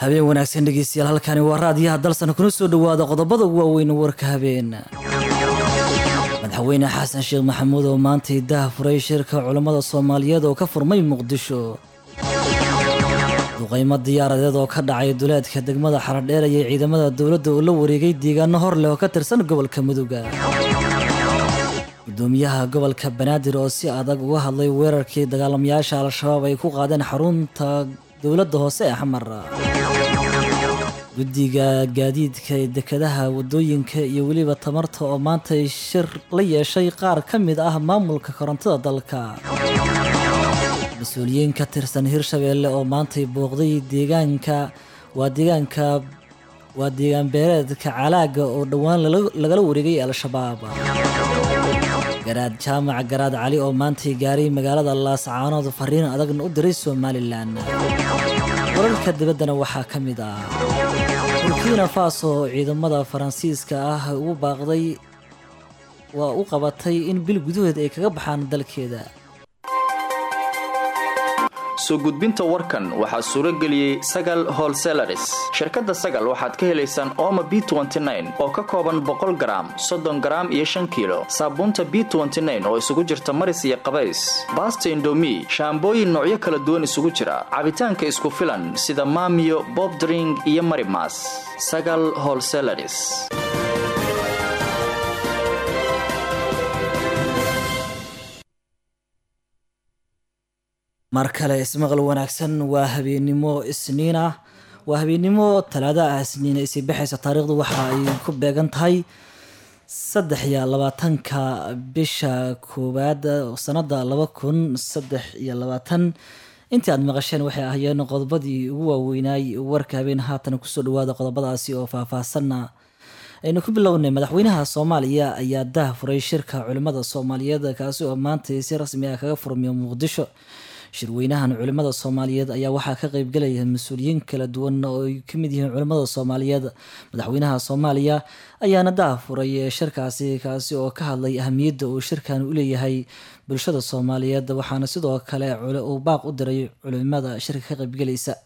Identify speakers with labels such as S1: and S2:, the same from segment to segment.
S1: habeen wanaagsan dhegeystayaal halkani waa raadiyaha dalsan kuna soo dhowaada qodobada ugu waaweyn warka habeen madaxweyne xasan sheekh maxamuud oo maantay dah furay shirka culammada soomaaliyeed oo ka furmay muqdisho duqaymo diyaaradeed oo ka dhacay duleedka degmada xaradheer ayay ciidamada dowladda oo la wareegay deegaano hor leh oo ka tirsan gobolka muduga gudoomiyaha gobolka banaadir oo si adag uga hadlay weerarkii dagaalamayaasha al-shabaab ay ku qaadeen xarunta dowladda hoose ee xamar guddiga gaadiidka ee dekedaha wadooyinka iyo weliba tamarta oo maantay shir la yeeshay qaar ka mid ah maamulka korontada dalka mas-uuliyiin ka tirsan hirshabeelle oo maantay booqday deegaanka waa deegaanka waa deegaan beereedka calaaga oo dhowaan lagala wareegay al-shabaab garaad jaamac garaad cali oo maantay gaaray magaalada laascaanood fariin adagna u diray somalilan wararka dibaddana waxaa ka mid ah burkina faso oo ciidamada faransiiska ah ugu baaqday waa u qabatay in bil gudahood ay kaga baxaan dalkeeda
S2: soo gudbinta warkan waxaa suuro geliyey sagal holselaris shirkadda sagal waxaad ka helaysaan ooma b oo ka kooban boqol garaam soddon garaam iyo shan kiilo saabuunta b oo isugu jirta maris iyo qabays baasta indomi shaambooyin noocyo kala duwan isugu jira cabitaanka isku filan sida maamiyo bobdring iyo marimas sagal holselaris
S1: mar kale ismaqal wanaagsan waa habeennimo isniin ah waa habeennimo talaada ah isniin ay sii baxaysa taariikhdu waxa ay ku beegan tahay saddex iyo labaatanka bisha koowaad sanada laba kun saddex iyo labaatan intii aad maqasheen waxay ahaayeen qodobadii ugu waaweynaay warka habeen haatan kusoo dhawaada qodobadaasi oo faahfaahsanna aynu ku bilownay madaxweynaha soomaaliya ayaa dah furay shirka culimmada soomaaliyeed kaasi oo maanta si rasmi ah kaga furmiya muqdisho shirweynahan culimmada soomaaliyeed ayaa waxaa ka qeybgalaya mas-uuliyiin kala duwan oo ay ka mid yihiin culimmada soomaaliyeed madaxweynaha soomaaliya ayaana daa furay shirkaasi kaasi oo ka hadlay ahamiyadda uu shirkan u leeyahay bulshada soomaaliyeed waxaana sidoo kale uu baaq u diray culimada shirka ka qeybgalaysa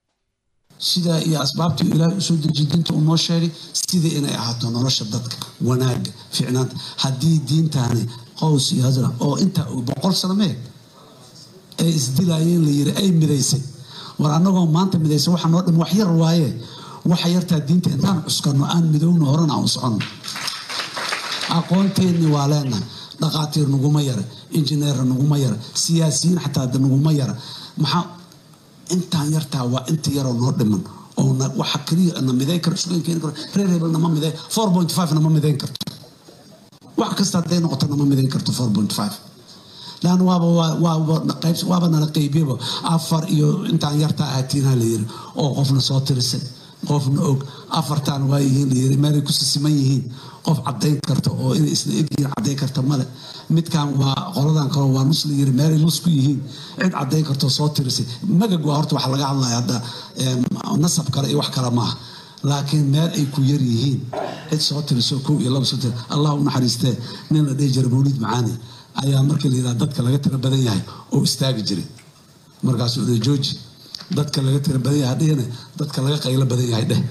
S3: sidaa iyo asbaabtii ilaahay usoo dejiy diinta uu noo sheegay sidai inay ahaato nolosha dadka wanaaga ficnaanta haddii diintaani qows iyo hasra oo intaa boqol sano meeg ay isdilaayeen la yiri ay midaysay war annagoo maanta midaysa waxa noo dhim wax yar waaye waxa yartaa diinta intaan cuskano aan midowno horena aan soconno aqoonteenni waa leenahay dhaqaatiir naguma yara injineer naguma yara siyaasiyiin xataa naguma yara maxaa intaan yartaa waa inta yaroo noo dhiman oo waxa kaliya na midayn karo isugu keeni karo reer hebel nama midayn four point five nama midayn karto wax kasta hadday noqoto nama midayn karto four point five lan waaba nala qeybiyaba afar iyo intaan yartaa ahatiinaa layiri oo qofna soo tirisay qofna og afartaan waa yihiin layiri meelay ku sisiman yihiin qof cadayn karta oo inay isla egyihiin cadayn karta male midkan waa qoladan kale waa nus layiri meelay nus ku yihiin cid cadayn kartoo soo tirisay magag waa horta waxa laga hadlaya hadda nasab kale iyo wax kale maaha laakiin meel ay ku yar yihiin cid soo tiriso kow iyo laba soo tiri allah u naxariistee nin la dhihi jira mawliid macaani ayaa markii la yidhaha dadka laga tiro badan yahay oo istaagi jiray markaasuu dhe jooji dadka laga tiro badan yahay hadhihina dadka laga qaylo badan yahay dheh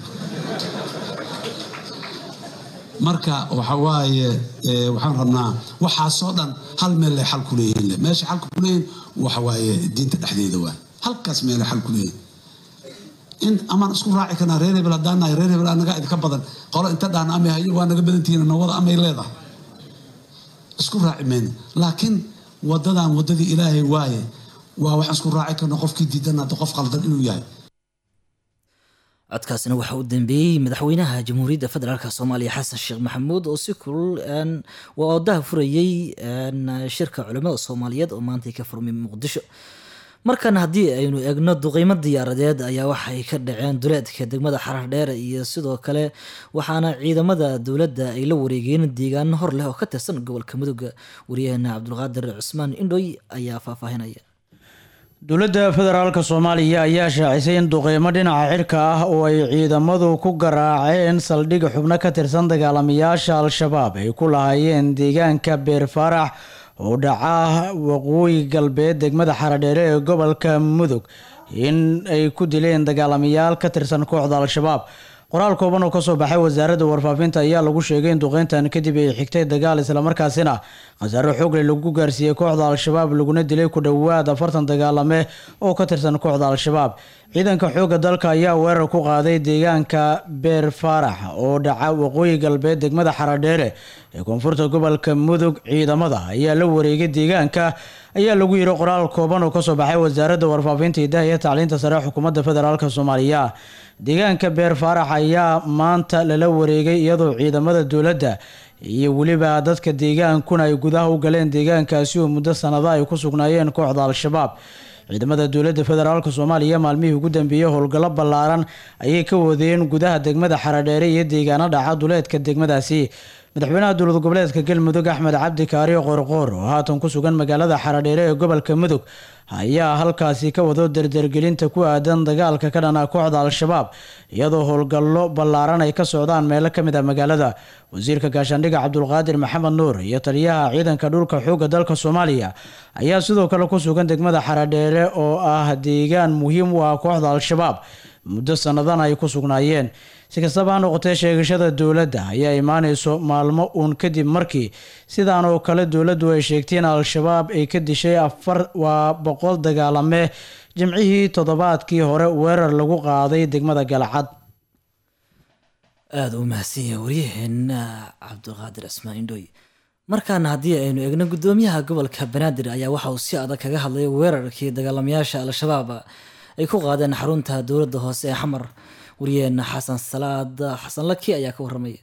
S3: marka waxa waaye waxaan rabnaa waxaasoo dhan hal meel lay xal ku leeyihiin meesha xalka ku leeyihin waxa waaye diinta dhexdeeda waay halkaas meelay xal ku leeyihin in amaan isku raaci karnaa reer hebel haddaan nahay reer hebel anaga idinka badan qolo inta dhaana amay hayo waa naga badantihiin nawada amay leedahay isku raaci mayno laakiin wadadan wadadii ilaahay waaye waa waxaan isku raaci karno qofkii diidan hadda qof qaldan inuu yahay
S1: codkaasina waxaa u dambeeyey madaxweynaha jamhuuriyadda federaalk soomaaliya xasan sheekh maxamuud oo si kulul waa odaha furayey shirka culimmada soomaaliyeed oo maantay ka furmay muqdisho markan haddii aynu eegno duqeymo diyaaradeed ayaa waxay ka dhaceen duleedka degmada xarar dheer iyo sidoo kale waxaana ciidamada dowladda ay la wareegeen deegaano hor leh oo ka tirsan gobolka mudugga wariyaheena cabdulqaadir cusmaan indhoy ayaa faahfaahinaya
S4: dowladda federaalka soomaaliya ayaa shaacisay in duqeymo dhinaca cirka ah oo ay ciidamadu ku garaaceen saldhig xubno ka tirsan dagaalamayaasha al-shabaab ay ku lahaayeen deegaanka beer faarax oo dhaca waqooyi galbeed degmada xaradheere ee gobolka mudug in ay ku dileen dagaalamayaal ka tirsan kooxda al-shabaab qoraal kooban oo kasoo baxay wasaaradda warfaafinta ayaa lagu sheegay in duqeyntan kadib ay xigtay dagaal islamarkaasina khasaare xoogle lagu gaarsiiyey kooxda al-shabaab laguna dilay ku dhowaad afartan dagaalame oo ka tirsan kooxda al-shabaab ciidanka xoogga dalka ayaa weerar ku qaaday deegaanka beer faarax oo dhaca waqooyi galbeed degmada xaradheere ee koonfurta gobolka mudug ciidamada ayaa la wareegay deegaanka ayaa lagu yiri qoraal kooban oo kasoo baxay wasaaradda warfaafinta hidaha iyo tacliinta sare xukuumadda federaalk soomaaliya deegaanka beer faarax ayaa maanta lala wareegay iyadoo ciidamada dowladda iyo weliba dadka deegaankuna ay gudaha u galeen deegaankaasi oo muddo sanada ay ku sugnaayeen kooxda al-shabaab ciidamada dowladda federaalk soomaaliya maalmihii ugu dambeeyey howlgallo ballaaran ayay ka wadeen gudaha degmada xaradheere iyo deegaano dhaca duleedka degmadaasi madaxweynaha dowlad goboleedka galmudug axmed cabdi kaariyo qoorqoor oo haatan ku sugan magaalada xaradheere ee gobolka mudug ayaa halkaasi ka wado dardargelinta ku aadan dagaalka ka dhana kooxda al-shabaab iyadoo howlgallo ballaaran ay ka socdaan meelo kamid ah magaalada wasiirka gaashaandhiga cabdulqaadir maxamed nuur iyo taliyaha ciidanka dhulka xoogga dalka soomaaliya ayaa sidoo kale ku sugan degmada xaradheere oo ah deegaan muhiim u ah kooxda al-shabaab muddo sannadan ay ku sugnaayeen si kastaba ha noqotee sheegashada dowladda ayaa imaaneyso maalmo uun kadib markii sidaan oo kale dowladdu ay sheegtay in al-shabaab ay ka dishay afar waa boqol dagaalame jimcihii toddobaadkii hore weerar lagu qaaday degmada galcad
S1: aada u mahadsan yahay waryaheena cabdiqaadir cismaan indhooy markaana haddii aynu eegno guddoomiyaha gobolka banaadir ayaa waxa uu si adag kaga hadlay weerarkii dagaalamayaasha al-shabaab ay ku qaadeen xarunta dowladda hoose ee xamar waryaheena xasan salaad xasan laki ayaa ka waramaya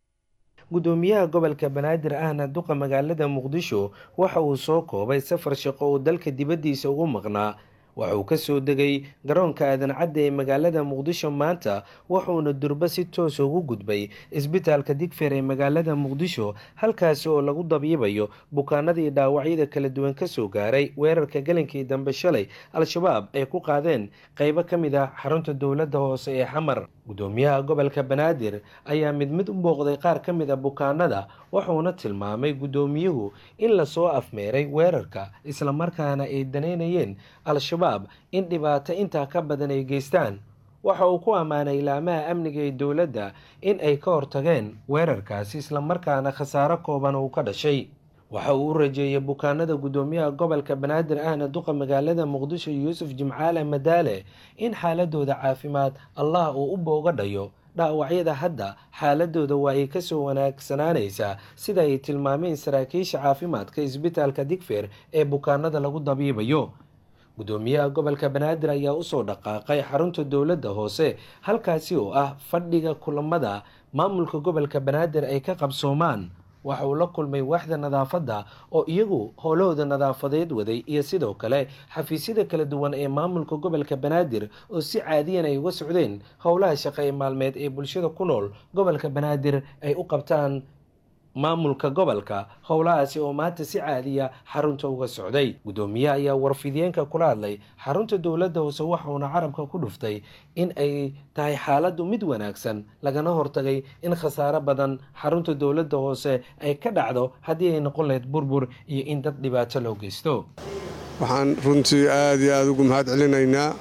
S5: gudoomiyaha gobolka banaadir ahna duqa magaalada muqdisho waxa uu soo koobay safar shaqo oo dalka dibaddiisa ugu maqnaa waxa uu ka soo degay garoonka aadan cadde ee magaalada muqdisho maanta wuxuuna durbo si toosa ugu gudbay isbitaalka digfeer ee magaalada muqdisho halkaasi oo lagu dabiibayo bukaanadii dhaawacyada kala duwan kasoo gaaray weerarka gelinkii dambe shalay al-shabaab ay ku qaadeen qeybo ka mid ah xarunta dowladda hoose ee xamar gudoomiyaha gobolka banaadir ayaa mid mid u booqday qaar ka mid a bukaanada wuxuuna tilmaamay guddoomiyuhu in lasoo afmeeray weerarka islamarkaana ay danaynayeen al-shabaab in dhibaato intaa ka badan ay geystaan waxa uu ku ammaanay ilaamaha amniga ee dowladda in ay ka hortageen weerarkaasi islamarkaana khasaaro kooban uu ka dhashay waxa uu u rajeeyay bukaanada guddoomiyaha gobolka banaadir ahna duqa magaalada muqdisho yuusuf jimcaale madaale in xaaladooda caafimaad allah uu u booga dhayo dhaawacyada hadda xaaladooda waa ay kasoo wanaagsanaanaysaa sida ay tilmaameen saraakiisha caafimaadka isbitaalka digfeer ee bukaanada lagu dabiibayo guddoomiyaha gobolka banaadir ayaa usoo dhaqaaqay xarunta dowladda hoose halkaasi oo ah fadhiga kulamada maamulka gobolka banaadir ay ka qabsoomaan waxa uu la kulmay waaxda nadaafadda oo iyagu howlahooda nadaafadeed waday iyo sidoo kale xafiisyada kala duwan ee maamulka gobolka banaadir oo si caadiyan ay uga socdeen howlaha shaqo ee maalmeed ee bulshada ku nool gobolka banaadir ay u qabtaan maamulka gobolka howlahaasi oo maanta si caadiya xarunta uga socday guddoomiyaha ayaa warfidiyeenka kula hadlay xarunta dowladda hoose waxauna carabka ku dhuftay in ay tahay xaaladdu mid wanaagsan lagana hortagay in khasaaro badan xarunta dowladda hoose ay ka dhacdo haddii ay noqon lahayd burbur iyo in dad dhibaato loo geysto
S6: waxaan runtii aada iyo aada ugu mahad celinaynaa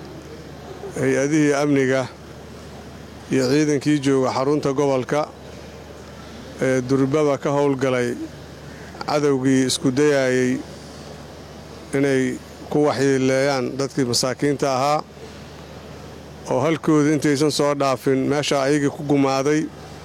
S6: hay-adihii amniga iyo ciidankii jooga xarunta gobolka ee durbaba ka howlgalay cadowgii isku dayaayey inay ku waxyeeleeyaan dadkii masaakiinta ahaa oo halkooda intaysan soo dhaafin meesha ayagii ku gumaaday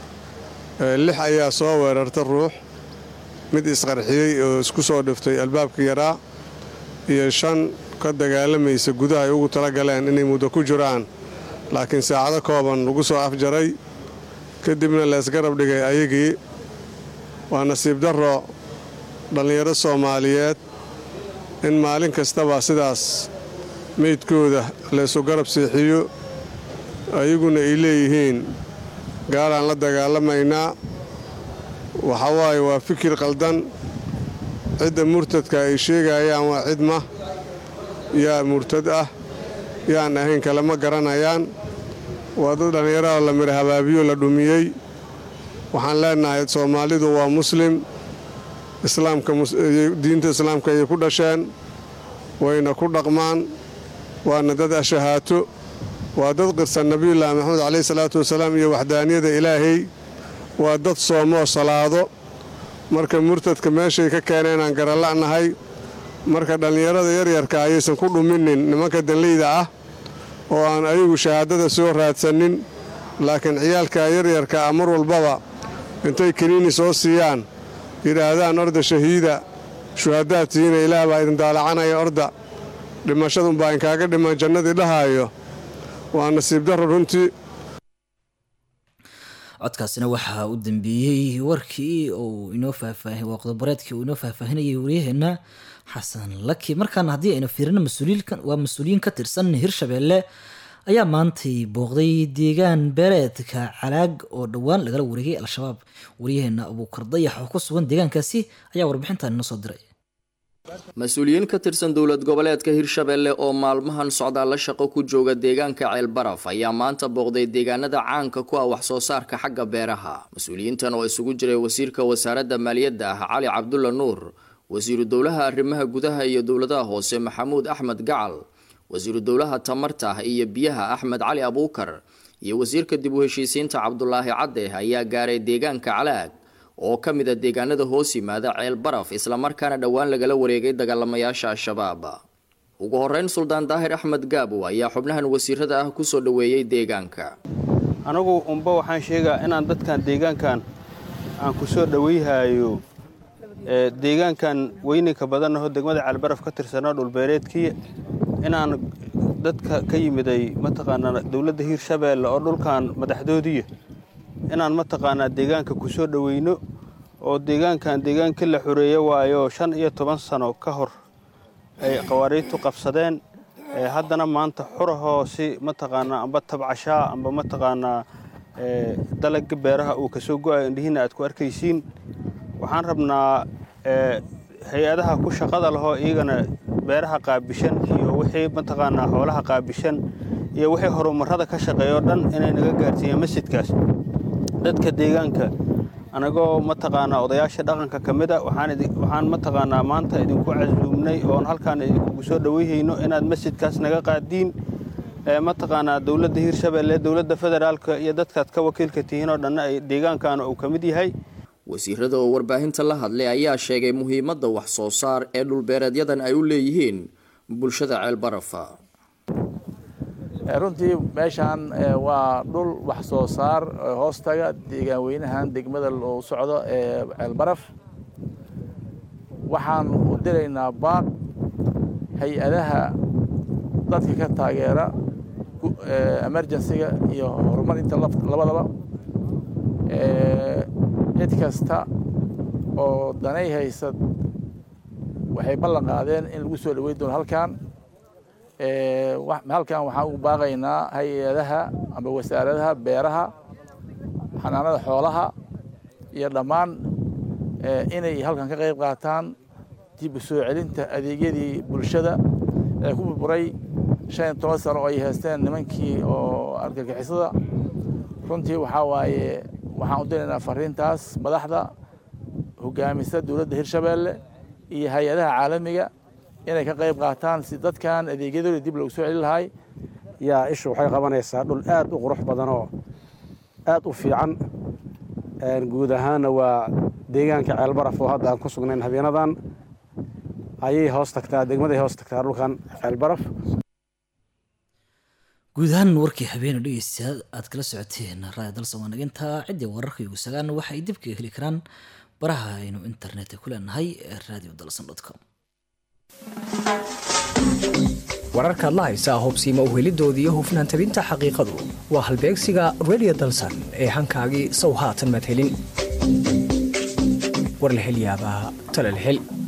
S6: lix ayaa soo weerarta ruux mid isqarxiyey oo isku soo dhiftay albaabka yaraa iyo shan ka dagaalamaysa gudaha ay ugu tala galeen inay muddo ku jiraan laakiin saacado kooban lagu soo afjaray kadibna leesgarab dhigay ayagii waa nasiib darro dhallinyaro soomaaliyeed in maalin kastaba sidaas meydkooda laysu garab seexiyo ayaguna ay leeyihiin gaalaan la dagaalamaynaa waxa waaye waa fikir qaldan cidda murtadka ay sheegayaan waa cidma yaa murtad ah yaan ahayn kalema garanayaan waa dad dhallinyarada la mira habaabiyo la dhumiyey waxaan leenahay soomaalidu waa muslim islaamka diinta islaamka ayay ku dhasheen wayna ku dhaqmaan waana dad ashahaato waa dad qirsan nabiyullaahi maxamed caleyhi salaatu wasalaam iyo waxdaaniyada ilaahay waa dad soomoo salaado marka murtadka meeshay ka keeneen aan garala'nahay marka dhallinyarada yaryarka ayaysan ku dhuminin nimanka danleyda ah oo aan ayagu shahaadada soo raadsanin laakiin ciyaalka yaryarka ah mar walbaba intay kiniini soo siiyaan yidhaahdaan orda shahiida shuhadaad tihiina ilaah baa idin daalacanaya orda dhimashadunbaa inkaaga dhiman jannadii dhahaayo waa nasiib darro runtii
S1: codkaasina waxaa u dambeeyey warkii uu inoo faahfaahin waa qodobareedkii uu inoo faahfaahinayay waryaheena xasan laki markaana haddii aynu fiirino waa mas-uuliyiin ka tirsan hirshabeelle ayaa maantay booqday deegaan beereedka calaag oo dhowaan lagala wareegay al-shabaab waryaheena abuukar dayax oo ku sugan deegaankaasi ayaa warbixintan inoo soo diray
S2: mas-uuliyiin ka tirsan dowlad goboleedka hirshabelle oo maalmahan socdaalla shaqo ku jooga deegaanka ceelbaraf ayaa maanta booqday deegaanada caanka ku ah wax soo saarka xagga beeraha mas-uuliyiintan oo isugu jiray wasiirka wasaaradda maaliyadda ah cali cabdulla nuur wasiiru dowlaha arrimaha gudaha iyo dowladaha hoose maxamuud axmed gacal wasiiru dowlaha tamarta iyo biyaha axmed cali abuukar iyo wasiirka dib u heshiisiinta cabdulaahi cadde ayaa gaaray deegaanka calaag oo ka mid a deegaanada hoos yimaada ceel baraf islamarkaana dhowaan lagala wareegay dagaalamayaasha al-shabaab ugu horeyn suldaan daahir axmed gaabow ayaa xubnahan wasiirada ah kusoo dhoweeyey deegaanka
S7: anagu unba waxaan sheegaa inaan dadkan deegaankan aan ku soo dhoweyhayo deegaankan weyninka badannaho degmada ceelbaraf ka tirsanaa dhulbeereedkii inaan dadka ka yimiday mataqaanaa dowladda hiirshabeelle oo dhulkan madaxdoodiya inaan mataqaanaa deegaanka ku soo dhoweyno oo deegaankan deegaankii la xoreeye waayo shan iyo toban sano ka hor ay qawaariidtu qabsadeen haddana maanta xurahoo si mataqaanaa amba tabcashaa amba mataqaanaa dalagga beeraha uu kasoo go-ayo indhihiina aad ku arkaysiin waxaan rabnaa hay-adaha ku shaqada lahoo iyagana beeraha qaabishan iyo wixii mataqaanaa xoolaha qaabishan iyo wixii horumarada ka shaqeeya oo dhan inay naga gaarsiiyeen masjidkaas dadka deegaanka anagoo mataqaanaa odayaasha dhaqanka ka mid a waxaan mataqaanaa maanta idinku casuumnay oon halkaan idinkugu soo dhoweyhayno inaad masjidkaas naga qaadiin mataqaanaa dowladda hiirshabeelle dowladda federaalka iyo dadkaad ka wakiilka tihiin oo dhanna ay deegaankaana uu ka mid yahay
S2: wasiirada oo warbaahinta la hadlay ayaa sheegay muhiimadda wax soo saar ee dhulbeereedyadan ay u leeyihiin bulshada ceelbarafa
S8: runtii meeshaan waa dhul wax soo saar hoostaga deegaan weynahan degmada loo socdo ee ceelbaraf waxaan u diraynaa baaq hay-adaha dadka ka taageera emergensiga iyo horumarinta labadaba cid kasta oo danay haysad waxay ballan qaadeen in lagu soo dhaweyn doono halkan halkan waxaan ugu baaqaynaa hay-adaha amba wasaaradaha beeraha xanaanada xoolaha iyo dhammaan inay halkan ka qayb qaataan dib u soo celinta adeegyadii bulshada ee ku burburay shan iyo toban sano oo ay haysteen nimankii oo argagixisada runtii waxaa waaye waxaan u diraynaa fariintaas madaxda hogaamisa dowladda hirshabeelle iyo hay-adaha caalamiga inay ka qayb qaataan si dadkan adeegyadooda dib loogu soo celin lahay
S9: yaa ishu waxay qabanaysaa dhul aad u qurux badan oo aad u fiican guud ahaanna waa deegaanka ceelbaraf oo hadda aan ku sugnayn habeenadan ayay hoos tagtaa degmaday hoos tagtaa dhulkan ceelbaraf
S1: guud ahaan warkii habeena dhegeystayaal aad kala socoteen raaya dalsan waa naginta ciddii wararka igu sagaan waxa ay dib kaga heli karaan baraha aynu internetka ku leenahay ee radio dalsan com
S10: wararkaad la haysaa hubsiima uhelidoodii iyo hufnaan tabinta xaqiiqadu waa halbeegsiga radio dalsan ee hankaagii sow haatan madhelin warlahelyaabaa talalhel